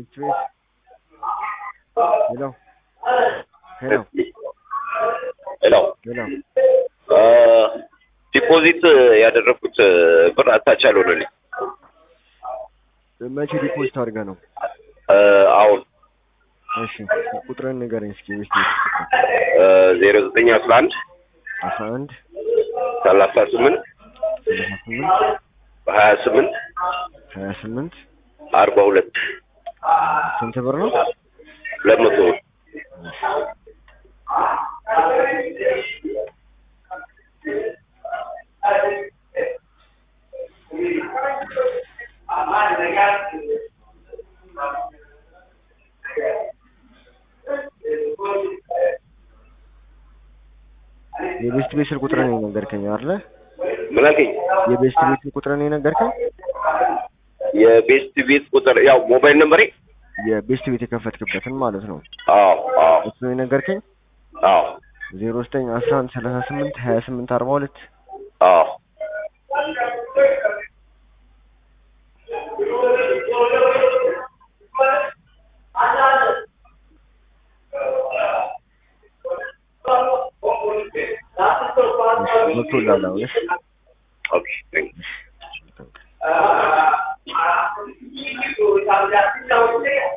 ቤት ሄሎ ሄሎ ሄሎ ሄሎ ዲፖዚት ያደረኩት ብር አታች አልሆነልኝ። መቼ ዲፖዚት አድርገህ ነው? አሁን እሺ ቁጥርን ንገረኝ እስኪ ቤት ዜሮ ዘጠኝ አስራ አንድ አስራ አንድ ሰላሳ ስምንት ሰላሳ ስምንት ሀያ ስምንት ሀያ ስምንት አርባ ሁለት ስንት ብር ነው? ሁለት መቶ ብር የቤስት ቤት ስልክ ቁጥርን የነገርከኝ አይደለ? ምን አልከኝ? የቤስት ቤት ቁጥርን የነገርከኝ የቤስት ቤት ቁጥር ያው ሞባይል ነምበሬ የቤስት ቤት የከፈትክበትን ማለት ነው። አዎ አዎ እሱ ነው የነገርከኝ አዎ ዜሮ ዘጠኝ አስራ አንድ ሰላሳ ስምንት ሀያ ስምንት አርባ ሁለት አዎ ገብቶልሃል አሁን? እሺ ኦኬ ቴንክ ዩ